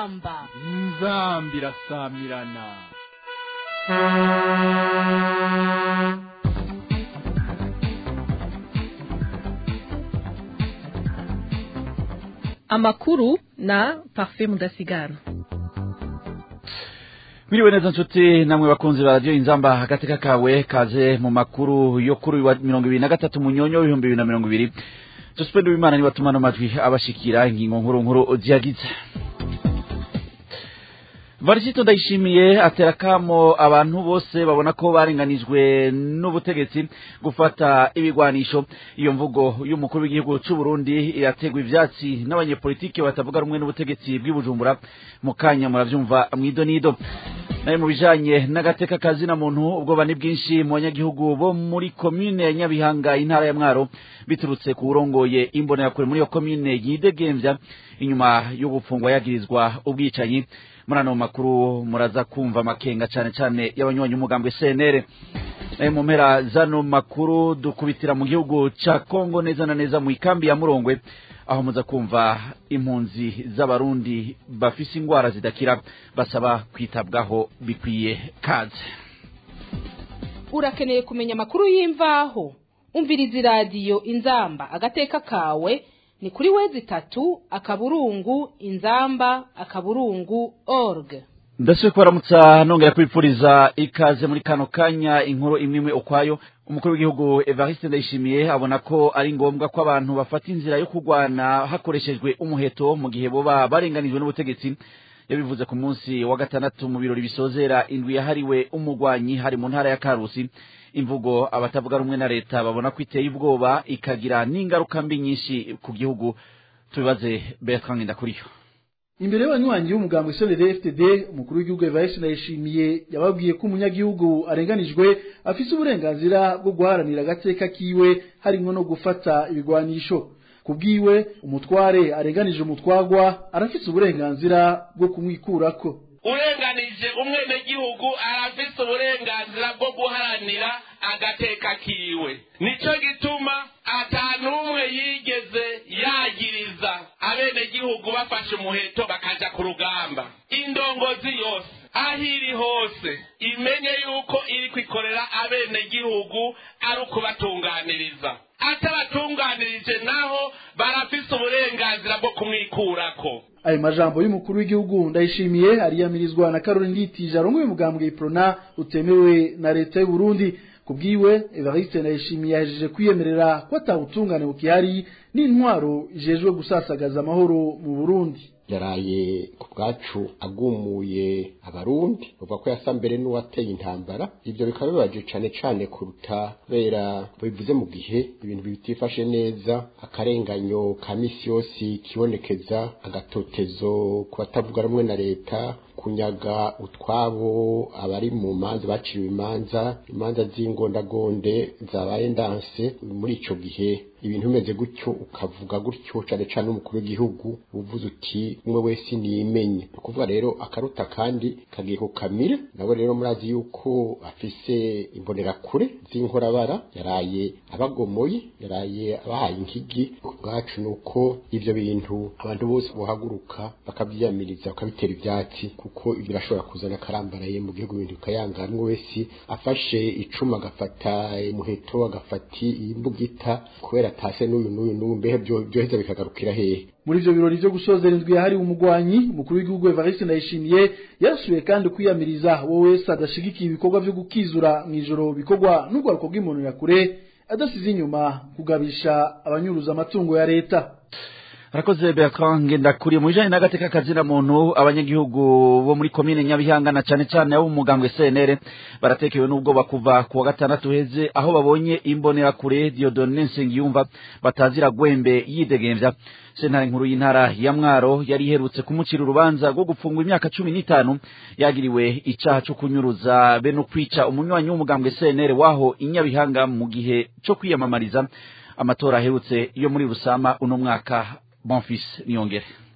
inzamba inzambi irasamirana amakuru na parfait mudasigana Miriwe neza nshuti namwe bakunzi ba radio inzamba agateka kawe kaze mu makuru yo kuri wa mirongo ibiri na gatatu munyonyo w'ibihumbi bibiri na mirongo ibiri Jospin Uwimana niwe atuma amajwi abashikira ingingo nkuru nkuru ziyagize Varisito ndayishimiye atera kamo abantu bose babona ko barenganijwe n'ubutegetsi gufata ibigwanisho iyo mvugo y'umukuru w'igihugu c'u Burundi irategwa ivyatsi n'abanyepolitike batavuga rumwe n'ubutegetsi bw'ibujumbura mu kanya muravyumva mwidonido naye mu bijanye n'agateka kazi na muntu ubwoba ni bwinshi mu banyagihugu bo muri komine ya Nyabihanga intara ya Mwaro biturutse ku urongoye imbonerakure muri iyo komine yidegemvya inyuma yo gupfungwa yagirizwa ubwicanyi muri ano makuru muraza kumva amakenga cane cane y'abanywanyi umugambwe CNR naye mu mpera zano makuru dukubitira mu gihugu ca Kongo neza na neza mu ikambi ya Murongwe aho muza kumva impunzi z'abarundi bafise ingwara zidakira basaba kwitabwaho bikwiye kaze urakeneye kumenya amakuru y'imvaho umviriza iradiyo inzamba agateka kawe ni kuri wezi itatu akaburungu inzamba akaburungu org ndasubiye kubaramutsa nongera kwipfuriza ikaze muri kano kanya inkuru imwe imwe ukwayo umukuru w'igihugu Evariste Ndayishimiye abona ko ari ngombwa ko abantu bafata inzira yo kurwana hakoreshejwe umuheto mu gihe boba barenganijwe n'ubutegetsi yabivuze ku munsi wa gatandatu mu birori bisozera indwi yahariwe umugwanyi hari mu ntara ya Karusi imvugo abatavuga rumwe na leta babona ko iteye ubwoba ikagira n'ingaruka mbi nyinshi ku gihugu tubibaze Bertrand Ndakuriyo imbere y'abanywanyi b'umugambwe Solere FTD umukuru w'igihugu Evariste Ndayishimiye yababwiye ko umunyagihugu arenganijwe afise uburenganzira bwo guharanira agateka kiwe harimo no gufata ibigwanisho kubwiwe umutware arenganije umutwagwa arafise uburenganzira bwo kumwikurako urenganije umwenegihugu arafise uburenganzira bwo guharanira agateka kiwe nico gituma atanumwe yigeze yagiriza abenegihugu bafashe umuheto bakaja ku rugamba indongozi yose aho iri hose imenye yuko iri kwikorera abenegihugu ari ukubatunganiriza atabatunganirije naho barafise uburenganzira bwo kumwikurako ayo majambo y'umukuru w'igihugu ndayishimiye ariyamirizwa na Caroline Nditije arongoye umugambwe Iprona utemewe na leta y'u Burundi kubwiwe Evariste Ndayishimiye yahejeje kwiyemerera ko atawutungane bukihari n'intwaro ijejwe gusasagaza amahoro mu Burundi yaraye ku bwacu agumuye abarundi bavuga ko yasa mbere n'uwateye intambara ivyo bikaba bibaje cane cane kuruta kubera bivuze mu gihe ibintu bitifashe neza akarenganyo ka misi yose kibonekeza agatotezo ku batavuga rumwe na leta kunyaga utwabo abari mu manza baciwe imanza imanza z'ingondagonde zabaye ndanse muri ico gihe ibintu bimeze gutyo ukavuga gutyo cane cane umukuru w'igihugu uvuze uti umwe wese niyimenye ukuvuga rero akaruta kandi kagiye kukamira nabo rero murazi yuko afise imbonerakure z'inkorabara yaraye abagomoye yaraye abahaye inkigi ubwacu nuko ivyo bintu abantu bose bohaguruka bakavyiyamiriza bakabitera ivyatsi kuko ibyo birashobora kuzana akarambaraye mu gihugu ibintu bikayangana umwe wese afashe icuma agafata umuheto agafata imbugita kubera atase n'uyu n'uyu n'uyu mbehe byoheza bikagarukira hehe muri ivyo birori vyo gusozera indwi yahariwe umugwanyi umukuru w'igihugu Evariste Ndayishimiye yasubiye kandi kwiyamiriza wowe wese adashigikiye ibikorwa vyo gukizura mw'ijoro bikorwa n'urwaruko rw'imbonerakure adasize inyuma kugabisha abanyuruza amatungo ya leta Arakoze Bertrand Ngendakuriye mu bijanye n'agateka kazina muntu abanyagihugu bo muri komine Nyabihanga na cane cane abo mugambwe CNR baratekewe n'ubwoba kuva ku wa gatandatu heze aho babonye imbonera kure Dieudonne Nsengiyumva batazira gwembe yidegemvya sentare nkuru y'intara ya Mwaro yari iherutse kumucira urubanza rwo gufungwa imyaka cumi n'itanu yagiriwe icaha co kunyuruza be no kwica umunywanyi w'umugambwe CNR waho inyabihanga mu gihe co kwiyamamariza amatora aherutse yo muri Rusama uno mwaka Bonfils Niyongere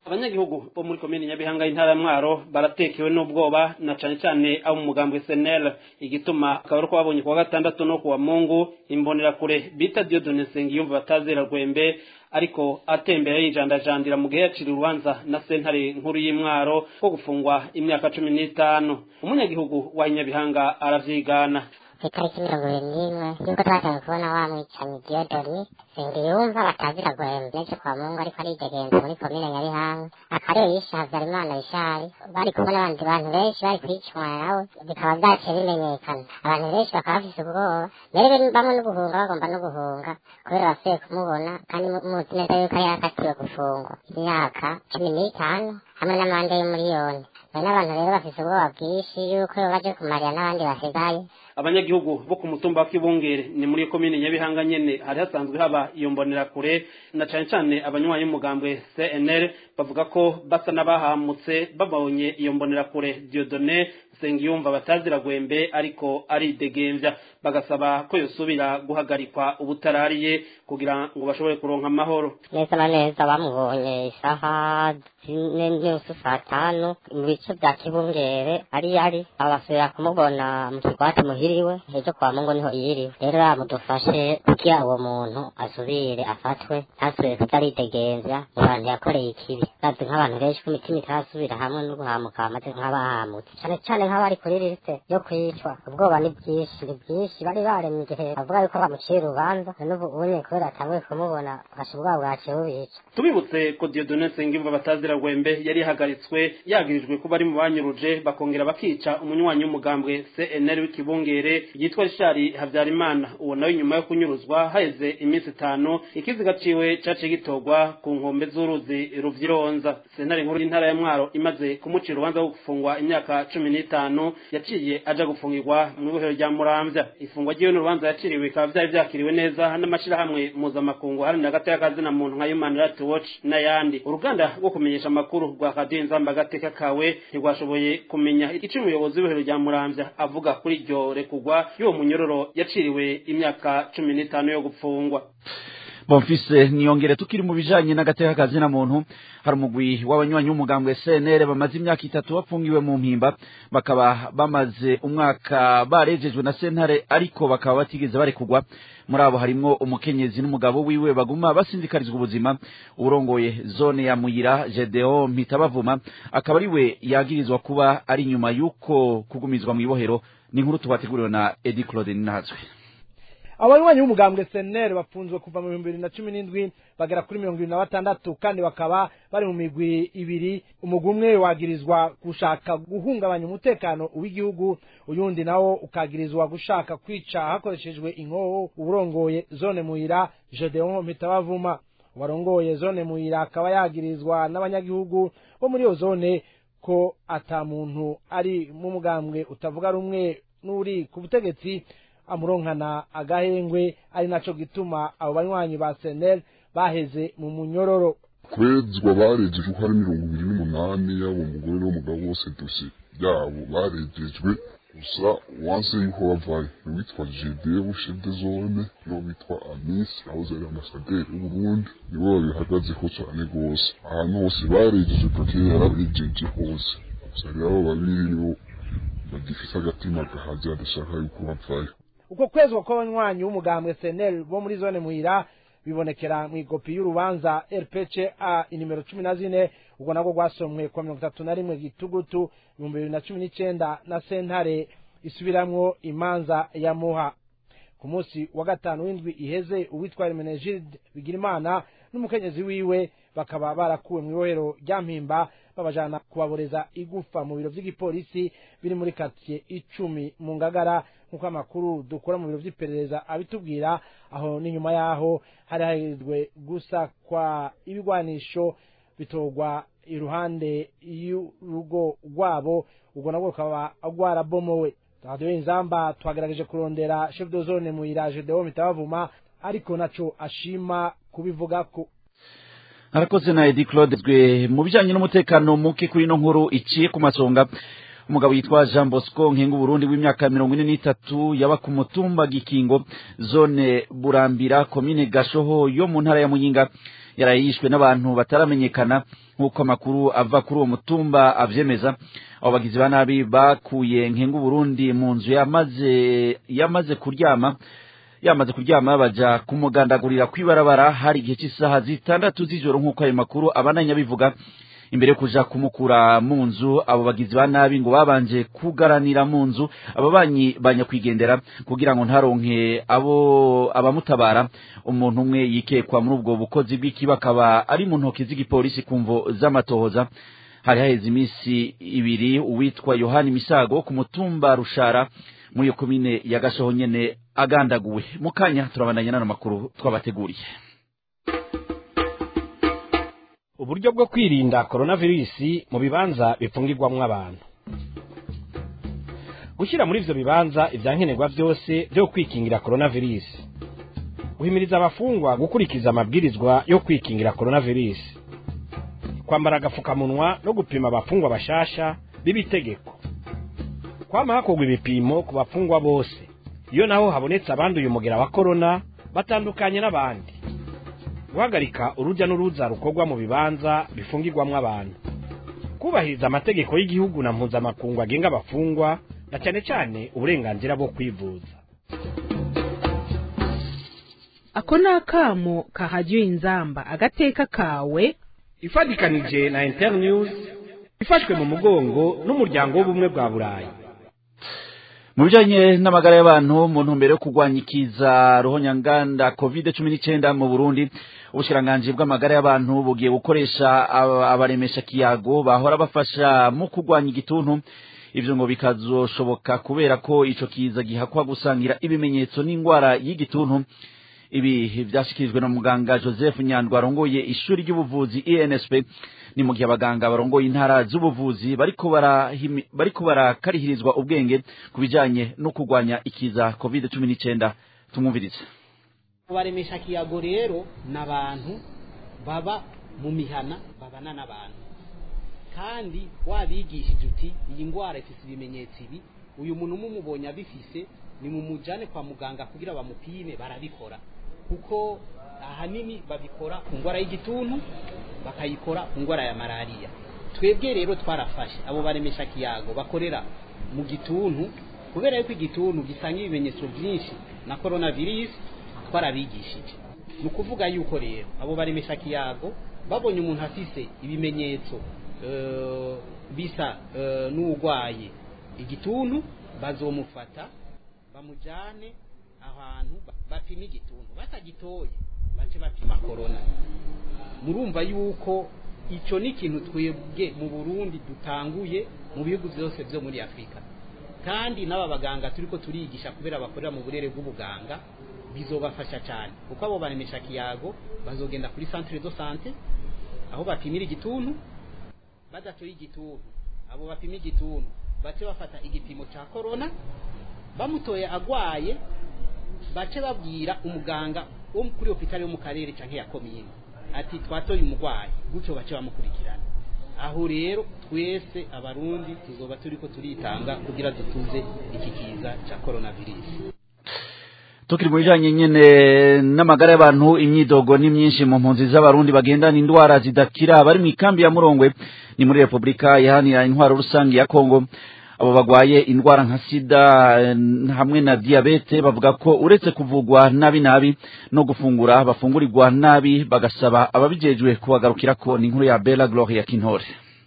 abanyagihugu bo muri komini nyabihanga y'intara ya mwaro baratekewe n'ubwoba na cane cane abo mu mugambwe senel igituma akaba ari uko babonye kuwa gatandatu no kuwa mungu imbonerakure bita diodone nsengiyumva batazera rwembe ariko atembera yijandajandira mu gihe yacira urubanza na sentare nkuru y'imwaro ko gufungwa imyaka cumi n'itanu umunyagihugu wa nyabihanga aravyigana ku itariki mirongo ibiri n'imwe y'uko twatangiye kubona wa mwicanyi diodoni sengiyumva batazira guhemba ndetse kwa mungu ariko aridegenza muri komine nyabihanga akariyo yishe habyarimana bishari bari kumwe n'abandi bantu benshi bari kwicumana nawe bikaba vyaciye bimenyekana abantu benshi bakaba bafise ubwoba mbere bamwe no guhunga bagomba no guhunga kubera basubiye kumubona kandi muzi neza yuko yari yakatiwe gufungwa imyaka cumi n'itanu hamwe n'amande y'umuriyoni none abantu rero bafise ubwoba bwinshi yuko baje kumarira n'abandi basigaye abanyagihugu bo ku mutumba wa kibungere ni muri komine nyabihanga nyene hari hasanzwe haba iyo mbonerakure na cane cane abanywanyi b'umugambwe cnl bavuga ko basa n'abahamutse babonye iyo mbonerakure diodone sengiyumva batazira gwembe ariko aridegemvya bagasaba ko yosubira guhagarikwa ubutarariye kugira ngo bashobore kuronka amahoro neza na neza bamubonye isaha zine n'usu saa tanu mu bice bya kibungere ari yari abasubira kumubona mu kigwati muhiriwe ejo kwa mungu niho yiriwe rero bamudufashe kugira uwo muntu asubire afatwe ntasubire kuza aridegemvya mu bantu yakoreye ikibi bazi nk'abantu benshi ko imitima itarasubira hamwe no guhamuka bamaze nk'abahamutse cane cane nk'abari kuri liste yo kwicwa ubwoba ni bwinshi ni bwinshi bari baremye igihe bavuga yuko bamuciye urubanza n'ubu unye kubera atanguye kumubona fasha ubwoba bwaciye bubica tubibutse ko diodone nsengiyumva batazira gwembe yari yahagaritswe yagirijwe kuba ari mu banyuruje bakongera bakica umunywanyi w'umugambwe cnl w'ikibungere yitwa rishari habyarimana uwo nawe nyuma yo kunyuruzwa haheze iminsi itanu ikiziga ciwe caciye gitorwa ku nkombe z'uruzi ruvyironza sentare nkuru y'intara ya mwaro imaze kumucira urubanza rwo gufungwa imyaka cumi n'itanu yaciye aja gufungirwa mu ibohero rya muramvya ifungwa ry'iwe n'urubanza yaciriwe bikaba vyari vyakiriwe neza n'amashirahamwe mpuzamakungu haranira hagati y'akazina muntu nka human rights watch n'ayandi uruganda rwo kumenyesha amakuru rwa radiyo inzamba agateka kawe ntirwashoboye kumenya ico umuyobozi w'ibohero rya muramvya avuga kuri iryo rekugwa y'uwo munyororo yaciriwe imyaka cumi n'itanu yo gupfungwa bonfise niyongere tukiri mu bijanye n'agateka kazina muntu hari umugwi w'abanywanyi w'umugambwe CNL bamaze imyaka itatu bafungiwe mu mpimba bakaba bamaze umwaka barejejwe na sentare ariko bakaba batigeze barekugwa muri abo harimwo umukenyezi n'umugabo wiwe baguma basindikarizwa ubuzima urongoye zone ya muyira Gedeon Mpitabavuma akaba ariwe yagirizwa kuba ari nyuma y'uko kugumizwa mu ibohero ni inkuru tubateguriwe na Eddie Claude Ninazwe abanywanyi b'umugambwe seneri bafunzwe kuva mu bihumbi bibiri na cumi n'indwi bagera kuri mirongo ibiri na batandatu kandi bakaba bari mu migwi ibiri umugwi umwe wagirizwa gushaka guhungabanya umutekano w'igihugu uyundi nawo ukagirizwa gushaka kwica hakoreshejwe inkoho uburongoye zone muyira gedeon mpitabavuma warongoye zone muyira akaba yagirizwa n'abanyagihugu bo muri iyo zone ko ata muntu ari mu mugambwe utavuga rumwe n'uri ku butegetsi amuronkana agahengwe ari naco gituma abo banywanyi ba senel baheze mu munyororo kwezwa barejejwe uko ari mirongo ibiri n'umunani yaba umugore n'umugabo bose dosi yabo barejejwe gusa wanse yuko bavayo uwitwa gedebu shede zone n'uwo bitwa amisi ahoze ari ambasaderi w'uburundi nibo babihagazeho cane rwose ahantu hose barejeje kakeye yarabejeje hose gusa rero abo babiri nibo bagifise agatima gahaze badashaka yuko bavayo uko kwezwa kw'abanywanyi w'umugambwe senel bo muri zone muhira bibonekera mu igopi y'urubanza rpca inimero cumi na zine ubwo nabwo rwasomwe kwa mirongo itatu na rimwe gitugutu ibihumbi bibiri na cumi n'icenda na sentare isubiramwo imanza ya muha ku munsi wa gatanu w'indwi iheze uwitwa remenegide bigirimana n'umukenyezi wiwe bakaba barakuwe mu ibohero rya mpimba babajana kubaboreza igufa mu biro vy'igipolisi biri muri katiye icumi mu ngagara nk'uko amakuru dukura mu biro vy'iperereza abitubwira aho n'inyuma yaho hari hahirwe gusa kwa ibigwanisho bitorwa iruhande y'urugo rwabo ubwo nabwo rukaba rwarabomowe radiyo inzamba twagerageje kurondera chef de zone muyira gedeon mitabavuma ariko naco ashima kubivugako arakoze na Eddie Claude zwe mu bijanye n'umutekano muke kuri no nkuru iciye ku masonga umugabo yitwa Jean Bosco Nkengu Burundi w'imyaka mirongo ine n'itatu yaba ku mutumba Gikingo zone Burambira komine Gashoho yo mu ntara ya Muyinga yaraye yishwe n'abantu bataramenyekana nk'uko amakuru ava kuri uwo mutumba avyemeza abo bagizi ba nabi bakuye nkenga Burundi mu nzu yamaze yamaze kuryama yamaze kuryama baja kumugandagurira kwibarabara hari igihe cy'isaha zitandatu z'ijoro nk'uko ayo makuru abananya bivuga imbere yo kuja kumukura mu nzu abo bagizi ba nabi ngo babanje kugaranira mu nzu ababanyi banyakwigendera kugira ngo ntaronke abo abamutabara umuntu umwe yikekwa muri ubwo bukozi bw'iki bakaba ari mu ntoki z'igipolisi ku mvo z'amatohoza hari haheze iminsi ibiri uwitwa yohani misago ku mutumba rushara muri iyo komine ya gashoho nyene agandaguwe mu kanya turabandanya n'ano makuru twabateguriye uburyo bwo kwirinda coronavirus mu bibanza bipfungirwamwo abantu gushyira muri ivyo bibanza ivyankenerwa vyose vyo kwikingira coronavirus guhimiriza abafungwa gukurikiza amabwirizwa yo kwikingira coronavirus kwambara agafukamunwa no gupima abafungwa bashasha b'ibitegeko kwama hakorwa ibipimo ku bafungwa bose iyo naho habonetse abanduye umugera wa korona batandukanye n'abandi guhagarika urujya n'uruza rukorwa mu bibanza bifungirwamo abantu kubahiriza amategeko y'igihugu na mpuzamakungu agenga abafungwa na cyane cyane uburenganzira bwo kwivuza ako ni akamo kahajyiwe inzamba agateka kawe ifatikanije na internews ifashwe mu mugongo n'umuryango w'ubumwe bwa burayi mu bijanye n'amagara y'abantu mu ntumbero yo kurwanya ikiza ruhonyanganda covid cumi n'icyenda mu burundi ubushikiranganji bw'amagara y'abantu bugiye gukoresha abaremesha kiyago bahora bafasha mu kurwanya igituntu ivyo ngo bikazoshoboka kubera ko ico kiza gihakwa gusangira ibimenyetso n'ingwara y'igituntu ibi vyashikirijwe na muganga joseph nyandwa arongoye ishuri ry'ubuvuzi insp ni mu gihe abaganga barongoye intara z'ubuvuzi bariko barahimi- bariko barakarihirizwa ubwenge ku bijanye no kurwanya ikiza covid cumi n'icyenda tumwumvirize abaremesha kiyago rero ni abantu baba mu mihana babana n'abantu kandi wabigishije uti iyi ndwara ifite ibimenyetso ibi uyu muntu mumubonye abifise ni mumujane kwa muganga kugira bamupime barabikora kuko ahanini babikora ku ndwara y'igituntu bakayikora ku ndwara ya malariya twebwe rero twarafashe abo baremesha kiyago bakorera mu gituntu kubera yuko igituntu gisanga ibimenyetso byinshi na coronavirus twarabigishije ni ukuvuga yuko rero abo baremesha kiyago babonye umuntu afise ibimenyetso eh, bisa eh, n'urwaye igituntu bazomufata bamujane ahantu ba- bapima igituntu batagitoye bace bapima korona murumva yuko icyo ni ikintu twebwe mu burundi dutanguye mu bihugu byose byo muri afurika kandi n'aba baganga turi ko turigisha kubera bakorera mu burere bw'ubuganga bizobafasha cyane kuko abo baremesha kiyago bazogenda kuri centre de sante aho bapimira igituntu badatoye igituntu abo bapima igituntu bace bafata igipimo cya korona bamutoye agwaye bace babwira umuganga wo kuri hopitali yo mu karere cyangwa ya komine ati twatoye umurwayi gutyo bace bamukurikirana aho rero twese abarundi tuzoba turi ko turitanga kugira dutuze iki kiza cya coronavirus tukiri mu bijanye nyene n'amagara y'abantu imyidogo ni myinshi mu mpunzi z'abarundi bagendana indwara zidakira bari mu ikambi ya murongwe ni muri repubulika iharanira intwaro rusange ya kongo abo bagwaye indwara nka sida eh, hamwe na diyabete bavuga ko uretse kuvugwa nabi nabi no gufungura bafungurirwa nabi bagasaba ababijejwe kubagarukirako ni inkuru ya bela gloria kintore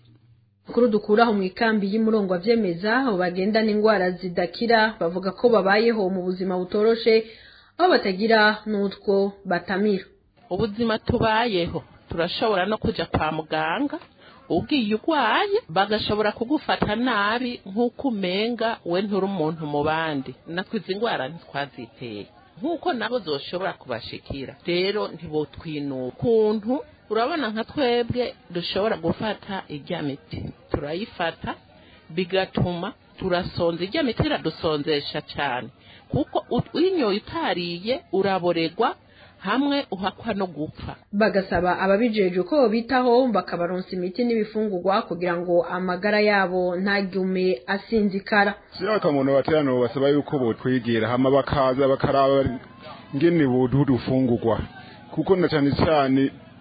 Kuru dukuraho mu ikambi y'umurongo avyemeza abo bagendana indwara zidakira bavuga ko babayeho mu buzima butoroshe aho batagira n'utwo batamira ubuzima tubayeho turashobora no kuja kwa muganga ugiye urwaye bagashobora kugufata nabi nk'uko umenga we nturi umuntu mu bandi natwe izi ndwara ntitwaziteye nk'uko nabo zoshobora kubashikira rero ntibotwinuba ukuntu urabona nka twebwe dushobora gufata ijya miti turayifata bigatuma turasonza ijya miti iradusonzesha cyane kuko u- uyinyoye utariye uraboregwa hamwe uhakwa no gupfa bagasaba ababijejwe ko bitaho bakabaronsa imiti n'ibifungurwa kugira ngo amagara yabo ntagume asinzikara siraka muntu baterano basaba yuko botwegera hama bakaza bakaraba ngene boduha udufungurwa kuko na cyane cyane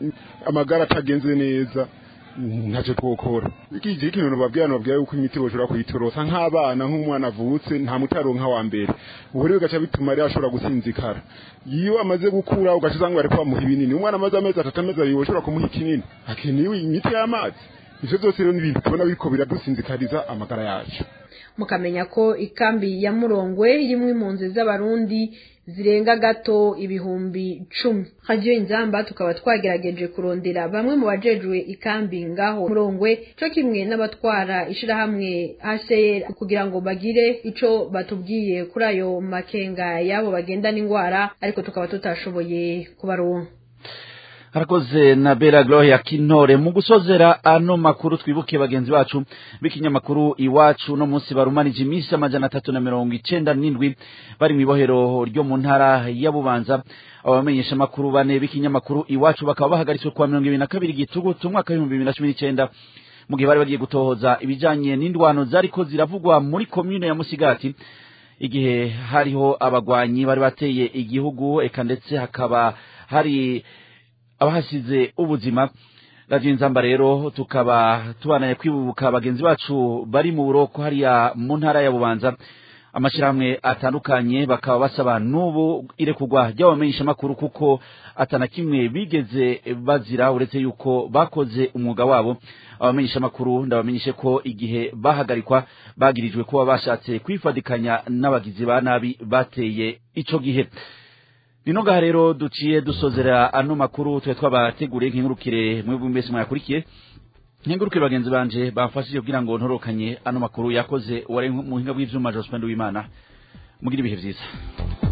amagara atagenze neza ntacyo twokora iki kintu nababwira nababwira yuko imiti boshobora kuyitorosa nk'abana nk'umwana avutse nta mutaronka wa mbere ubu rero bigaca bituma rero ashobora gusinzikara iyo amaze gukura ugaca usanga bari bamuha ibinini umwana amaze amezi atatu amezi abiri ushobora kumuha ikinini akeneye imiti y'amazi ivyo byose rero ni ibintu tubona biriko biradusinzikariza amagara yacu mukamenya ko ikambi ya murongwe irimwo impunzi z'abarundi zirenga gato ibihumbi cumi radiyo inzamba tukaba twagerageje kurondera bamwe mu bajejwe ikambi ngaho murongwe co kimwe n'abatwara ishirahamwe HCR kugira ngo bagire ico batubwiye kuri ayo makenga yabo bagendana ingwara ariko tukaba tutashoboye kubaronka harakoze na bera gloria kinore mu gusozera ano makuru twibuke bagenzi bacu b'ikinyamakuru iwacu no munsi barumanije iminsi amajana atatu na mirongo icenda n'indwi bari mu ibohero ryo mu ntara ya bubanza abamenyesha amakuru bane b'ikinyamakuru iwacu bakaba bahagaritswe kuwa mirongo ibiri na kabiri gitugutu umwaka w'ibihumbi bibiri na cumi n'icenda mu gihe bari bagiye gutohoza ibijanye n'indwano zariko ziravugwa muri komine ya musigati igihe hariho abagwanyi bari bateye igihugu eka ndetse hakaba hari abahasize ubuzima radiyo inzamba rero tukaba tubanaye kwibuka bagenzi bacu bari mu buroko hariya mu ntara ya bubanza amashyirahamwe atandukanye bakaba basaba n'ubu irekurwa ry'abamenyeshamakuru kuko atana kimwe bigeze bazira uretse yuko bakoze umwuga wabo abamenyeshamakuru ndabamenyeshe ko igihe bahagarikwa bagirijwe kuba bashatse kwifadikanya n'abagizi ba nabi bateye ico gihe nino ngaha rero duciye dusozera ano makuru twe twabateguriye nk'ingurukire mwebwe mbese mwayakurikiye nk'ingurukire bagenzi banje bamfashije kugira ngo ntorokanye ano makuru yakoze uwari mu buhinga bw'ivyuma Jospin Uwimana mugira ibihe vyiza